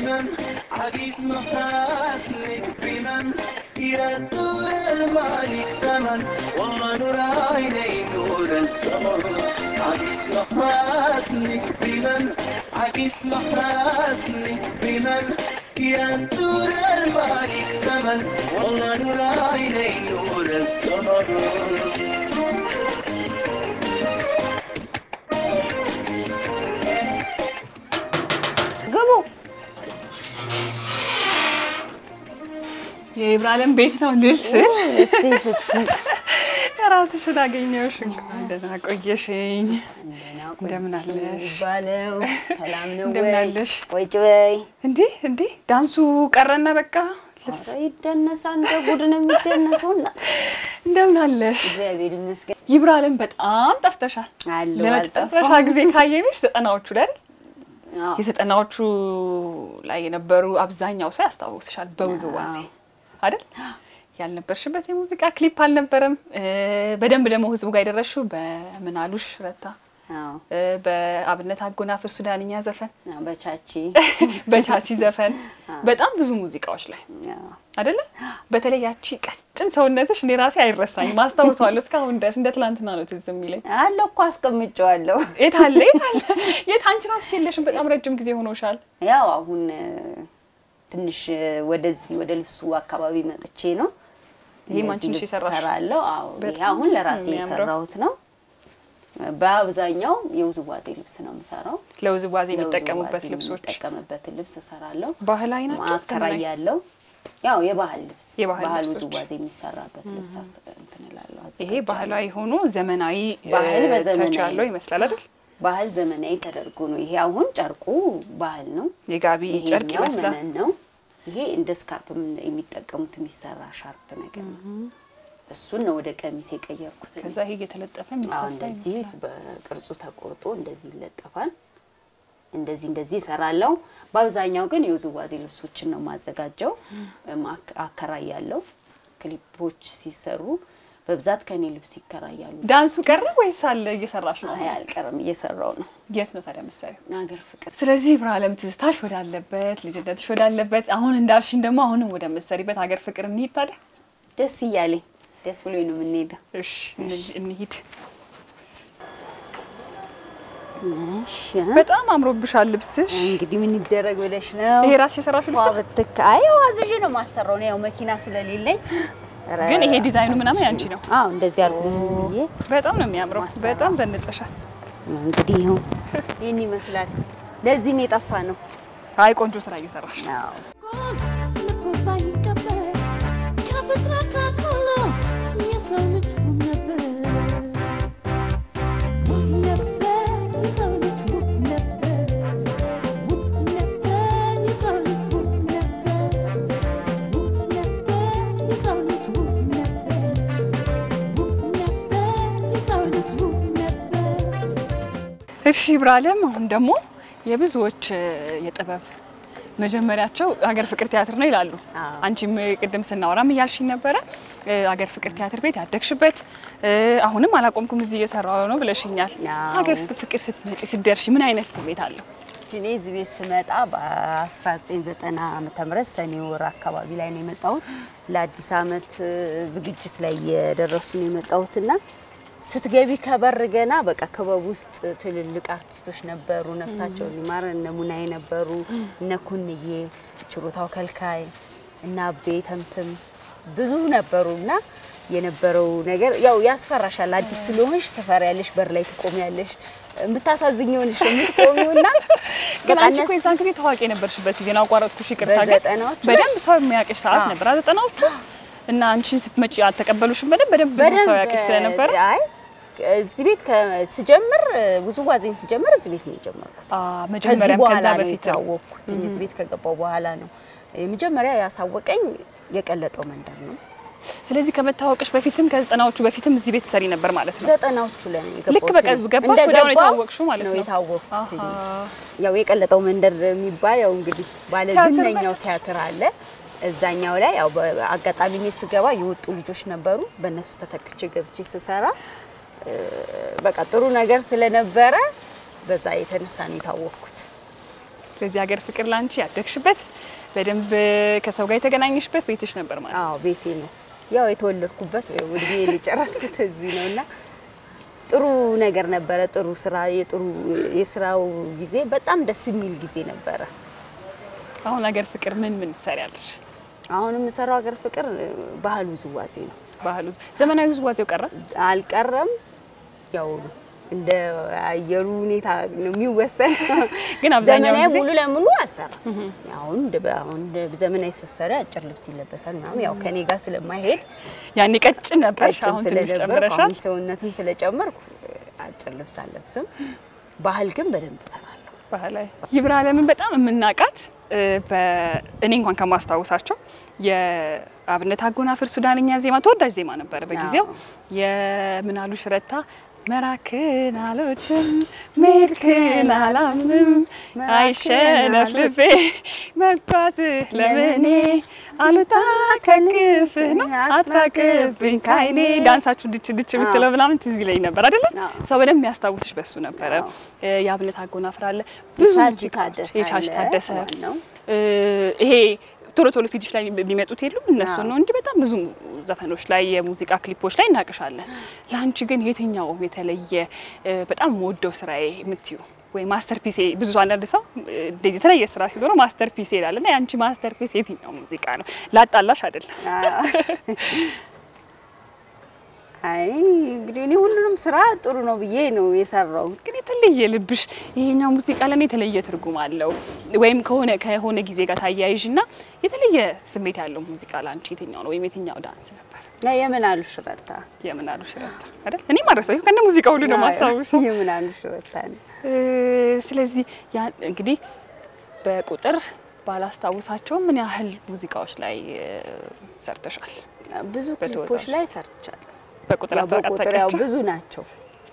بمن عكس محاسنك بمن يا طول المالك ثمن والله نور عيني نور السمر عكس محاسنك بمن عكس محاسنك بمن يا طول المالك ثمن والله نور عيني نور السمر ግቡ። የኢብራሂም ቤት ነው ልልስ እስቲ ስትይ ራስሽን አገኘሁሽ። እንኳን ደህና ቆየሽኝ። እንደምን አለሽ? ባለው ሰላም ነው እንደምን ወይ? አለሽ? ቁጭ በይ። እንዴ እንዴ ዳንሱ ቀረና በቃ ልብስ ኧረ ይደነሳል፣ እንደ ጉድ ነው የሚደነሰው። እና እንደምን አለሽ? እግዚአብሔር ይመስገን ይብራሂም በጣም ጠፍተሻል። አለሁ። ለመጨረሻ አልጠፋም። ጊዜ ካየንሽ ዘጠናዎቹ ላይ አይደል? አዎ። የዘጠናዎቹ ላይ የነበሩ አብዛኛው ሰው ያስታውስሻል በውዝዋዜ አዎ። አይደል? ያልነበርሽበት የሙዚቃ ክሊፕ አልነበረም። እ፣ በደንብ ደግሞ ህዝቡ ጋር የደረስሽው በምናሉሽ ረታ አዎ። እ፣ በአብነት አጎናፍር ሱዳንኛ ዘፈን፣ አዎ፣ በቻቺ በቻቺ ዘፈን በጣም ብዙ ሙዚቃዎች ላይ አዎ። አይደለ? በተለይ ያቺ ቀጭን ሰውነትሽ እኔ ራሴ አይረሳኝም፣ ማስታውሰዋለሁ እስካሁን ድረስ እንደ ትላንትና ነው ትዝ የሚለኝ። አለሁ እኮ አስቀምጨዋለሁ። የት አለ የት አለ የት አንቺ ራስሽ የለሽም። በጣም ረጅም ጊዜ ሆኖሻል። ያው አሁን እ፣ ትንሽ እ፣ ወደዚህ ወደ ልብሱ አካባቢ መጥቼ ነው ይሄ እንደዚህ አንቺ ነሽ ልብስ የሰራሽው? እሰራለሁ። አዎ ይሄ በጣም አሁን ለራሴ ነው የሚያምረው። የሰራሁት ነው። በአብዛኛው የውዝዋዜ ልብስ ነው የምሰራው። ለውዝዋዜ የሚጠቀሙበት ለውዝዋዜ ልብሶች የሚጠቀምበትን ልብስ እሰራለሁ። ባህላዊ ናቸው። ማከራይ ያለው ያው የባህል ልብስ የባህል ባህል ልብሶች። ውዝዋዜ የሚሰራበት ልብስ አስ- እንትን እላለሁ፣ ይሄ አዘጋጃለሁ። ባህላዊ ሆኖ ዘመናዊ ባህል እ፣ በዘመናዊ። ተች ያለው ይመስላል አይደል? ባህል ዘመናዊ ተደርጎ ነው። ይሄ አሁን ጨርቁ ባህል ነው። የጋቢ ጨርቅ ይሄኛው ይመስላል። መነን ነው። ይሄ እንደ ስካርፕ የሚጠቀሙት የሚሰራ ሻርፕ ነገር ነው። እሱን ነው ወደ ቀሚስ የቀየርኩት። እኔ። ከዛ ይሄ እየተለጠፈ አዎ የሚሰፋ እንደዚህ ይመስላል። በቅርጹ ተቆርጦ እንደዚህ ይለጠፋል። እንደዚህ እንደዚህ እሰራለሁ። በአብዛኛው ግን የውዝዋዜ ልብሶችን ነው የማዘጋጀው። እም አክ- አከራያለሁ። ክሊፖች ሲሰሩ በብዛት ከኔ ልብስ ይከራያሉ። ዳንሱ ቀረ ወይስ አለ እየሰራሽ ነው? አይ አልቀርም፣ እየሰራው ነው። የት ነው ታዲያ መሰሪያ? አገር ፍቅር ስለዚህ ብርሃለም ትዝታሽ ወዳለበት ልጅነትሽ ወዳለበት አሁን እንዳልሽኝ ደግሞ አሁንም ወደ መሰሪበት ሀገር ፍቅር እንሂድ ታዲያ። ደስ እያለኝ ደስ ብሎኝ ነው የምንሄደው። እሺ እንሂድ- እንሂድ። እሺ በጣም አምሮብሻል ልብስሽ። እንግዲህ ምን ይደረግ ብለሽ ነው? ይሄ ራስሽ የሰራሽው ልብስ ነው? ብትክ አይ ዋዝዤ ነው ማሰራው ነው። ያው መኪና ስለሌለኝ ኧረ፣ ግን ይሄ ዲዛይኑ ምናምን ያንቺ ነው። አዎ እንደዚህ አልኩ ብዬ በጣም ነው የሚያምረው። ማሰራ። በጣም ዘንጠሻል። እንግዲህ ይኸው ይህን ይመስላል። ለዚህ ነው የጠፋ ነው። አይ ቆንጆ ስራ እየሰራሽ ነው። አዎ እሺ ብርሃለም፣ አሁን ደግሞ የብዙዎች እ፣ የጥበብ መጀመሪያቸው ሀገር ፍቅር ቲያትር ነው ይላሉ። አዎ። አንቺም ቅድም ስናወራም እያልሽኝ ነበረ እ፣ ሀገር ፍቅር ቲያትር ቤት ያደግሽበት እ፣ አሁንም አላቆምኩም እዚህ እየሰራሁ ነው ብለሽኛል። አዎ። ሀገር ፍቅር ስትመጪ ስትደርሺ ምን አይነት ስሜት አለው? እኔ እዚህ ቤት ስመጣ በ1990 ዓመተ ምህረት ሰኔ ወር አካባቢ ላይ ነው የመጣሁት። ለአዲስ ዓመት እ፣ ዝግጅት ላይ የደረሱ ነው የመጣሁትና ስትገቢ ከበር ገና በቃ ክበብ ውስጥ ትልልቅ አርቲስቶች ነበሩ። ነፍሳቸውን ይማር እነ ሙናዬ ነበሩ፣ እነ ኩንዬ፣ ችሮታው ከልካይ እና አቤ ተምትም ብዙ ነበሩ እና የነበረው ነገር ያው ያስፈራሻል። አዲስ ስለሆንሽ ትፈሪያለሽ፣ በር ላይ ትቆሚያለሽ። የምታሳዝኘው ነሽ የምትቆሚው እና ግን በቃ አንቺ እኮ እነሱ የዛን ጊዜ ታዋቂ የነበርሽበት ጊዜ ነው። አቋረጥኩሽ፣ ይቅርታ። ግን በዘጠናዎቹ በደንብ ሰው የሚያውቅሽ ሰዓት አዎ። ነበር ዘጠናዎቹ። እና አንቺን ስትመጪ አልተቀበሉሽም? በደንብ በደንብ ብዙ ሰው ያውቅሽ ስለነበረ አይ እዚህ ቤት ከ- ስጀምር ውዝዋዜን ስጀምር እዚህ ቤት ነው የጀመርኩት። አ፣ ከዚህ መጀመሪያም በኋላ ከዛ ነው በፊት የታወቅኩት። እዚህ ቤት ከገባው በኋላ ነው የመጀመሪያ ያሳወቀኝ የቀለጠው መንደር ነው። ስለዚህ ከመታወቅሽ በፊትም ከዘጠናዎቹ በፊትም እዚህ ቤት ሰሪ ነበር ማለት ነው። ዘጠናዎቹ ላይ ነው የገባሁት። ልክ በቃ ገባሽ ወዲያው ነው የታወቅሽው ማለት ነው። የታወቅኩት አሃ። ያው የቀለጠው መንደር የሚባል ያው እንግዲህ ባለ ቲያትር ዝነኛው ቲያትር አለ። እዛኛው ላይ ያው በአጋጣሚ እኔ ስገባ የወጡ ልጆች ነበሩ። በእነሱ ተተክቼ ገብቼ ስሰራ እ፣ በቃ ጥሩ ነገር ስለነበረ በዛ የተነሳ ነው የታወቅኩት። ስለዚህ ሀገር ፍቅር ላንቺ ያደግሽበት በደንብ ከሰው ጋር የተገናኘሽበት ቤትሽ ነበር ማለት ነው። አዎ ቤቴ ነው ያው የተወለድኩበት እድሜ የጨረስኩት እዚህ ነው እና ጥሩ ነገር ነበረ። ጥሩ ስራ የጥሩ የስራው ጊዜ በጣም ደስ የሚል ጊዜ ነበረ። አሁን ሀገር ፍቅር ምን ምን ትሰሪያለሽ? አሁን የምሰራው ሀገር ፍቅር ባህል ውዝዋዜ ነው። ባህሉ ዘመናዊ ውዝዋዜው ቀረ? አልቀረም ያው እንደ አየሩ ሁኔታ ነው የሚወሰን። ግን አብዛኛውን ዘመናዊ ጊዜ- ሙሉ ለሙሉ አልሰራም። አሁን እንደ አሁን እንደ ዘመናዊ ስትሰሪ አጭር ልብስ ይለበሳል ምናምን ያው ከኔ ጋር ስለማይሄድ ያኔ ቀጭን ነበርሽ፣ ቀጭን አሁን ትንሽ ስለነበርኩ ጨምረሻል። አሁን ሰውነትም ስለጨመርኩ አጭር ልብስ አልለብስም። ባህል ግን በደንብ እሰራለሁ። ባህላዊ ይብራ አለምን በጣም የምናውቃት እ፣ በእኔ እንኳን ከማስታውሳቸው የአብነት አጎናፍር ሱዳንኛ ዜማ ተወዳጅ ዜማ ነበረ በጊዜው የምናሉ ሽረታ መራክን አሎችም ሜልክን አላምንም አይሸነፍ ልቤ መጓዝህ ለምኔ አሉታ ከክፍህ ነው አትራቅብኝ ካይኔ ዳንሳችሁ ድች ድች የምትለው ምናምን ትዝ ይለኝ ነበር አይደለ? አዎ። ሰው በደንብ የሚያስታውስሽ በሱ ነበረ። አዎ። እ፣ የአብነት አጎናፍር አለ ብዙ የቻች ሙዚቃዎች፣ ታደሰ የቻች አለ፣ ታደሰ ዋናው። እ፣ ይሄ ቶሎ ቶሎ ፊትሽ ላይ የሚመጡት የሉም እነሱ አዎ። ነው እንጂ በጣም ብዙ ዘፈኖች ላይ የሙዚቃ ክሊፖች ላይ እናቅሻለን። ለአንቺ ግን የትኛው የተለየ እ፣ በጣም የምወደው ስራዬ የምትዩ ወይ ማስተርፒሴ? ብዙ አንዳንድ ሰው እ፣ እንደዚህ የተለየ ስራ ሲኖረው ማስተርፒሴ ይላል እና የአንቺ ማስተርፒስ የትኛው ሙዚቃ ነው? ላጣላሽ አይደለም። አይ እንግዲህ እኔ ሁሉንም ስራ ጥሩ ነው ብዬ ነው የሰራው። ግን የተለየ ልብሽ ይሄኛው ሙዚቃ ለኔ የተለየ ትርጉም አለው ወይም ከሆነ ከሆነ ጊዜ ጋር ታያይዥና የተለየ ስሜት ያለው ሙዚቃ ለአንቺ የትኛው ነው? ወይም የትኛው ዳንስ ነበር? ያ የምን አሉ ሽረታ የምናሉ ሽረታ አይደል? እኔ ማረሰው ይኸው ከነ ሙዚቃ ሁሉ ነው ማስታውሰው። የምን አሉ ሽረታ ነው። እ፣ ስለዚህ ያ እንግዲህ በቁጥር ባላስታውሳቸውም ምን ያህል ሙዚቃዎች ላይ እ፣ ሰርተሻል? ብዙ በተወዛዋዥ። ክሊፖች ላይ ሰርቻለሁ። በቁጥር ያው በቁጥር ያው አጠቃቀቸው ብዙ ናቸው።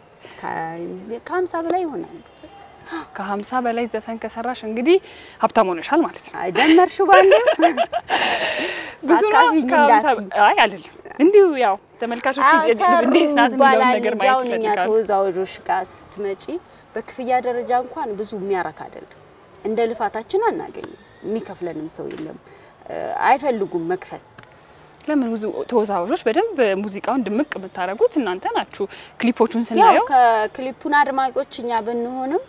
ከሀምሳ በላይ ይሆናሉ። ከሀምሳ በላይ ዘፈን ከሰራሽ እንግዲህ ሀብታም ሆነሻል ማለት ነው። አይ ደመርሽው ባንዴ ብዙ ነው። አካባቢኝ ከሀምሳ እንዳትዪ። አይ አይደለም እንዲሁ ያው ተመልካቾች እንዴት ናት የሚለውን ነገር ማየት አሁን እኛ ይፈልጋሉ። ተወዛዋዦች ጋር ስትመጪ በክፍያ ደረጃ እንኳን ብዙ የሚያረክ አይደለም። እንደ ልፋታችን አናገኝም። የሚከፍለንም ሰው የለም። እ፣ አይፈልጉም መክፈል ለምን ብዙ ተወዛዋዦች በደንብ ሙዚቃውን ድምቅ የምታደርጉት እናንተ ናችሁ። ክሊፖቹን ያው ስናየው ከክሊፑን አድማጮች እኛ ብንሆንም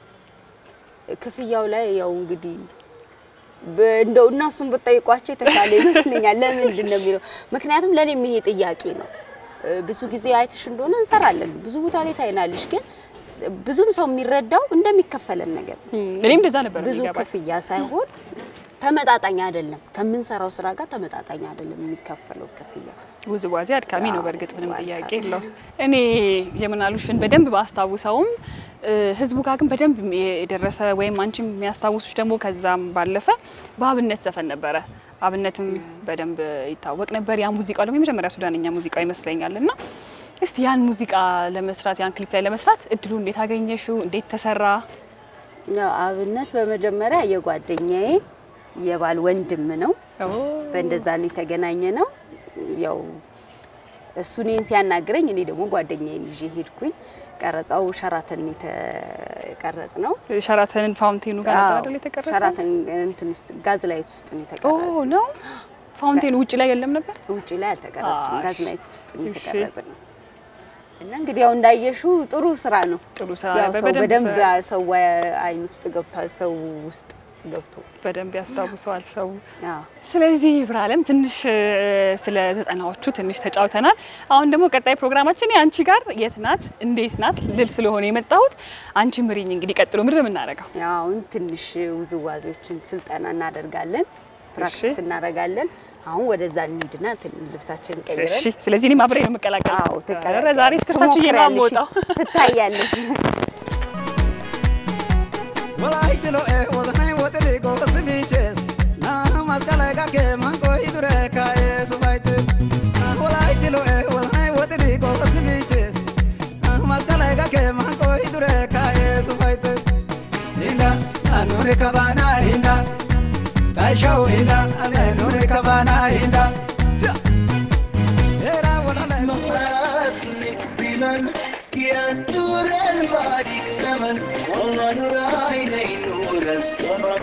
ክፍያው ላይ ያው እንግዲህ በ- እንደው እነሱን ብጠይቋቸው የተሻለ ይመስለኛል። ለምንድን ነው የሚለው ምክንያቱም ለእኔም ይሄ ጥያቄ ነው። እ፣ ብዙ ጊዜ አይተሽ እንደሆነ እንሰራለን፣ ብዙ ቦታ ላይ ታይናለሽ። ግን ስ- ብዙም ሰው የሚረዳው እንደሚከፈለን ነገር ነው። እም፣ እኔም እንደዛ ነበር ብዙ የሚገባኝ። ክፍያ ሳይሆን ተመጣጣኝ አይደለም፣ ከምንሰራው ስራ ጋር ተመጣጣኝ አይደለም የሚከፈለው ክፍያ። ውዝዋዜ አድካሚ ነው። አዎ፣ በእርግጥ ምንም አድካሚ ጥያቄ የለው። እኔ የምናሉሽን በደንብ ባስታውሰውም እ፣ ህዝቡ ጋር ግን በደንብ የደረሰ ወይም አንቺም የሚያስታውሱሽ ደግሞ ከዛም ባለፈ በአብነት ዘፈን ነበረ። አብነትም በደንብ ይታወቅ ነበር። ያ ሙዚቃው ደግሞ የመጀመሪያ ሱዳንኛ ሙዚቃው ይመስለኛል እና እስቲ ያን ሙዚቃ ለመስራት ያን ክሊፕ ላይ ለመስራት እድሉ እንዴት አገኘሽው? እንዴት ተሰራ? ያው አብነት በመጀመሪያ የጓደኛዬ የባል ወንድም ነው። በእንደዛ ነው የተገናኘ ነው። ያው እሱ እኔን ሲያናግረኝ እኔ ደግሞ ጓደኛዬን ይዤ ሄድኩኝ። ቀረጻው ሸራተን የተቀረጽ ነው። ሸራተንን ፋውንቴኑ ጋር ነበር አይደል የተቀረጸው? ሸራተን እንትን ውስጥ ጋዝ ላይት ውስጥ ነው ኦ የተቀረጸ። ነው ፋውንቴኑ ውጭ ላይ የለም ነበር። ውጪ ላይ አልተቀረጸም። አሽ፣ ጋዝ ላይት ውስጥ ነው እሺ። የተቀረጸ ነው። እና እንግዲህ ያው እንዳየሽው ጥሩ ስራ ነው። ጥሩ ስራ ያው ነበር። ሰው በደንብ በደንብ ሰው አይን ውስጥ ገብቷል። ሰው ውስጥ ገብቶ በደንብ ያስታውሰዋል ሰው። አዎ ስለዚህ ብርሃለም ትንሽ እ፣ ስለ ዘጠናዎቹ ትንሽ ተጫውተናል። አሁን ደግሞ ቀጣይ ፕሮግራማችን የአንቺ ጋር የት ናት እንዴት ናት ልል ስለሆነ የመጣሁት አንቺ ምሪኝ። እንግዲህ ቀጥሎ ምንድን ነው የምናደርገው? ያው አሁን ትንሽ ውዝዋዜዎችን ስልጠና እናደርጋለን፣ ፕራክቲስ እናደርጋለን። አሁን ወደዛ እንሂድና ትን- ልብሳችንን እሺ። ቀይረን ስለዚህ እኔም አብሬ ነው የምቀላቀለው። አዎ ኧረ ዛሬ እስክርታችን ነው የማወጣው። ትታያለሽ። Walaayitilo ee wadanay wadani goos biiches na maskala gake mango hidure kae subaites Walaayitilo ee wadanay wadani goos biiches na maskala gake mango hidure kae subaites Hinda anure kabana hinda Kaishau hinda anure kabana hinda Era walala محاسنك بمن يا نور المالك ثمن والله نور عيني نور ሰማት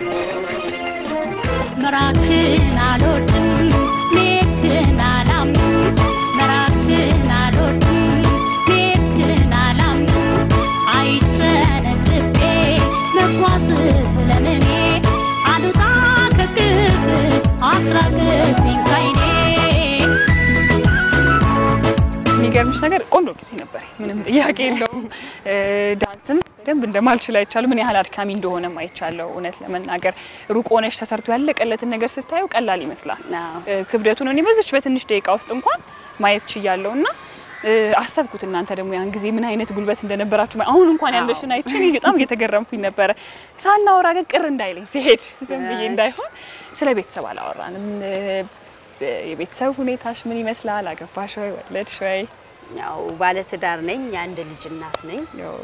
ምራክን አልወድም ሜትን አላምንም ምራክን አልወድም ሜትን አላምንም አይጨነቅ ልቤ መጓዝህ ለምኔ አሉጣ ከግብ አትራቅብኝ ካይኔ የሚገርምሽ ነገር ቆንጆ ጊዜ ነበር፣ ምንም ጥያቄ የለውም። እ፣ ዳንስም በደንብ እንደማልችል አይቻለሁ። ምን ያህል አድካሚ እንደሆነም አይቻለሁ። እውነት ለመናገር ሩቅ ሆነሽ ተሰርቶ ያለቀለትን ነገር ስታየው ቀላል ይመስላል። አዎ። እ፣ ክብደቱን እኔ በዚች በትንሽ ደቂቃ ውስጥ እንኳን ማየት ችያለሁ እና እ፣ አሰብኩት እናንተ ደግሞ ያን ጊዜ ምን አይነት ጉልበት እንደነበራችሁ አሁን እንኳን ያለሽን አይቼ እኔ በጣም እየተገረምኩኝ ነበረ። ሳናወራ ግን ቅር እንዳይለኝ ሲሄድ ዝም ብዬ እንዳይሆን ስለ ቤተሰብ አላወራንም። እ፣ የቤተሰብ ሁኔታሽ ምን ይመስላል? አገባሽ ወይ ወለድሽ ወይ? ያው ባለትዳር ነኝ። የአንድ ልጅ እናት ነኝ። ያው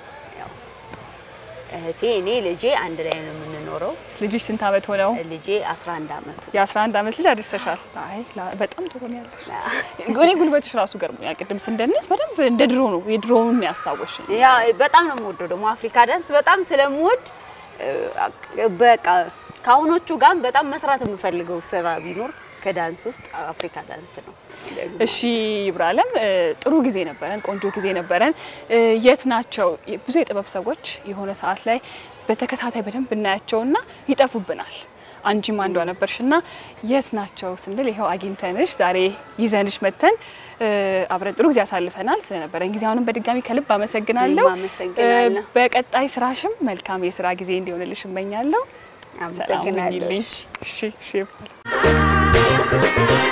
እህቴ፣ እኔ፣ ልጄ አንድ ላይ ነው የምንኖረው። ልጅሽ ስንት ዓመት ሆነው? ልጄ 11 ዓመቱ የ11 ዓመት ልጅ አድርሰሻል። አይ ላ- በጣም ጥሩ ነው ያለሽ። እኔ ጉልበትሽ ራሱ ገርሞኛል። ቅድም ስንደንስ በደንብ እንደ ድሮ ነው የድሮውን ያስታወሽኝ። ያ በጣም ነው የምወደው። ደግሞ አፍሪካ ዳንስ በጣም ስለምወድ እ፣ በቃ ከአሁኖቹ ጋር በጣም መስራት የምፈልገው ስራ ቢኖር ከዳንስ ውስጥ አፍሪካ ዳንስ ነው። እሺ ይብራለም፣ እ፣ ጥሩ ጊዜ ነበረን፣ ቆንጆ ጊዜ ነበረን። እ፣ የት ናቸው ብዙ የጥበብ ሰዎች የሆነ ሰዓት ላይ በተከታታይ በደንብ እናያቸውና ይጠፉብናል። አንቺም አንዷ ነበርሽና የት ናቸው ስንል ይኸው አግኝተንሽ ዛሬ ይዘንሽ መተን እ፣ አብረን ጥሩ ጊዜ አሳልፈናል። ስለነበረን ጊዜ አሁንም በድጋሚ ከልብ አመሰግናለሁ። እኔም አመሰግናለሁ። እ፣ በቀጣይ ስራሽም መልካም የስራ ጊዜ እንዲሆንልሽ እመኛለሁ። ሰላም አመሰግናለሁ። ሁኚልኝ። እሺ እሺ